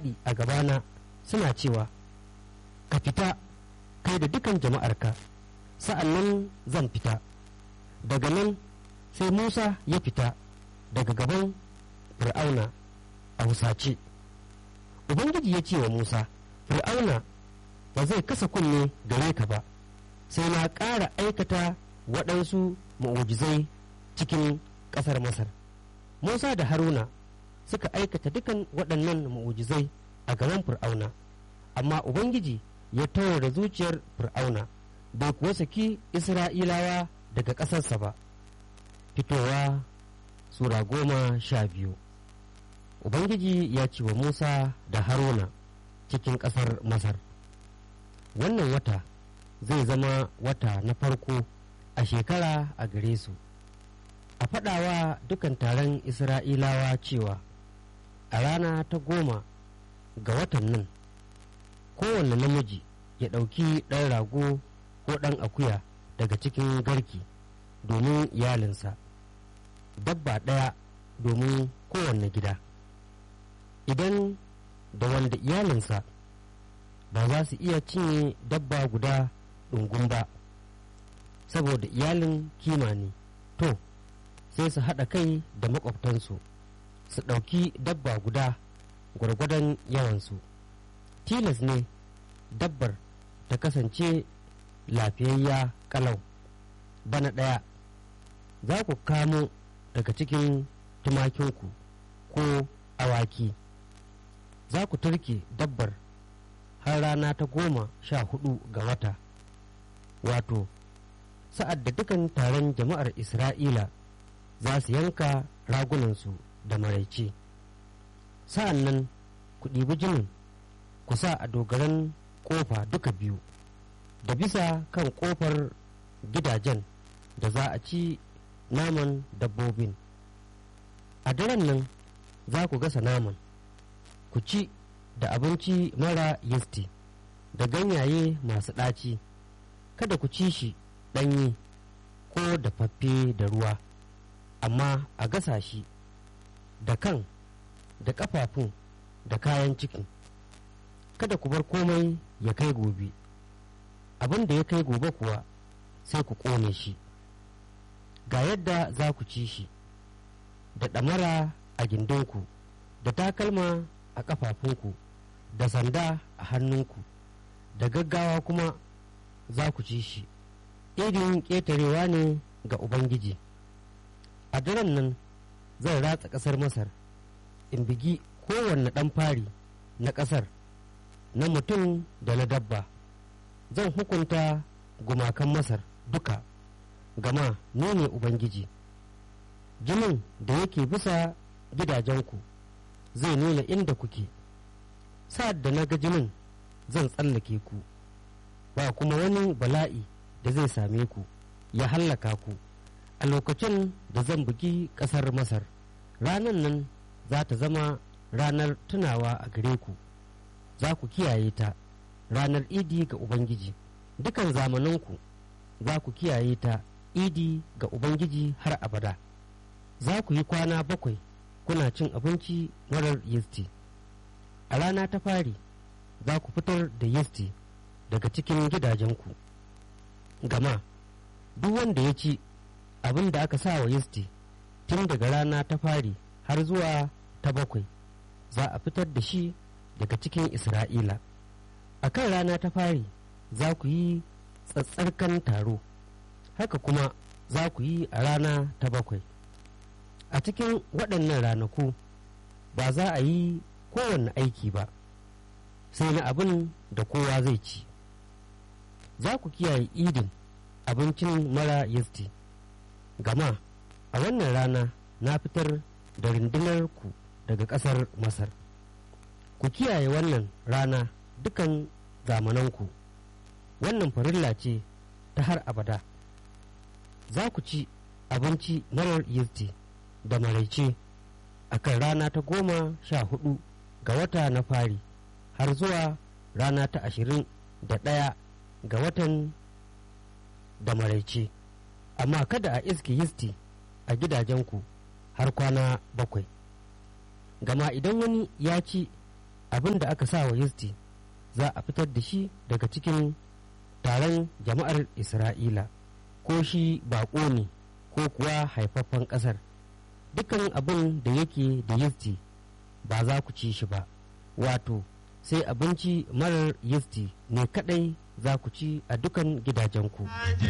faɗi a gabana suna cewa ka fita kai da dukan jama'arka sa'an nan zan fita daga nan sai musa ya fita daga gaban fir'auna a husace ubangiji ya ce wa musa fir'auna ba zai kasa kunne gare ka ba sai na ƙara aikata waɗansu ma'ujizai cikin ƙasar masar musa da haruna suka aikata dukan waɗannan ma'ujizai a gaban fir'auna amma ubangiji ya da zuciyar fir'auna bai kuwa saki isra'ilawa daga ƙasarsa ba fitowa sura goma sha biyu ubangiji ya ce wa musa da haruna cikin ƙasar masar wannan wata zai zama wata na farko a shekara a gare su a faɗawa dukan taron isra'ilawa cewa a rana ta goma ga watan nan kowane namiji ya ɗauki ɗan rago ko ɗan akuya daga cikin garki domin iyalinsa dabba ɗaya domin kowanne gida idan da wanda iyalinsa ba za su iya cinye dabba guda ɗungun ba saboda iyalin kima ne to sai su haɗa kai da makwabtansu su ɗauki dabba guda gwargwadon yawansu tilas ne dabbar ta kasance lafiyayya kalau bana ɗaya za ku kamo daga cikin tumakinku ko awaki za ku turke dabbar har rana ta goma sha hudu ga wata wato sa'ad da dukan taron jama'ar isra'ila za su yanka ragunansu da maraice sa'an nan ku ɗibi jinin ku sa a dogaran ƙofa duka biyu da bisa kan ƙofar gidajen da za a ci naman dabbobin a daren nan za ku gasa naman ku ci da abinci mara yisti da ganyaye masu ɗaci kada ku ci shi ɗanye ko dafaffe da ruwa amma a gasa shi da kan da ƙafafun da kayan cikin kada ku bar komai ya kai gobe abin da ya kai gobe kuwa sai ku ƙone shi ga yadda za ku ci shi da ɗamara a gindinku da takalma a ƙafafunku da sanda a hannunku da gaggawa kuma za ku ci shi irin ƙetarewa ne ga ubangiji a daren nan zan ratsa ƙasar masar in bigi kowanne ɗan fari na ƙasar na mutum da na dabba zan hukunta gumakan masar duka gama ni ne ubangiji jinin da yake bisa gidajenku zai nuna inda kuke sa'ad da na ga jinin zan tsallake ku ba kuma wani bala'i da zai same ku ya hallaka ku a lokacin da zan bugi ƙasar masar ranar nan za ta zama ranar tunawa a gare ku za ku kiyaye ta ranar idi ga ubangiji dukan zamananku za ku kiyaye ta idi ga ubangiji har abada za ku yi kwana bakwai kuna cin abinci marar yisti a rana ta fari za ku fitar da yisti daga cikin gidajenku gama duk wanda ya ci abin da aka sa wa yisti tun daga rana ta fari har zuwa ta bakwai za a fitar da shi daga cikin isra'ila a kan rana ta fari za ku yi tsatsarkan taro haka kuma za ku yi a rana ta bakwai a cikin waɗannan ranaku ba za a yi kowanne aiki ba sai na abin da kowa zai ci za ku kiyaye idin abincin mara yisti gama a wannan rana na fitar da rundunar ku daga ƙasar masar ku kiyaye wannan rana dukan zamananku wannan farilla ce ta har abada za ku ci abinci marar yisti da maraice a kan rana ta goma sha hudu ga wata na fari har zuwa rana ta ashirin da ɗaya ga watan da maraice amma kada a iske yisti a gidajenku har kwana bakwai gama idan wani ya ci abin da aka sa wa yisti za a fitar da shi daga cikin taron jama'ar isra'ila ko shi baƙo ne ko kuwa haifaffen ƙasar dukan abin da yake da yisti ba za ku ci shi ba wato sai abinci marar yisti ne kadai za ku ci a dukan gidajenku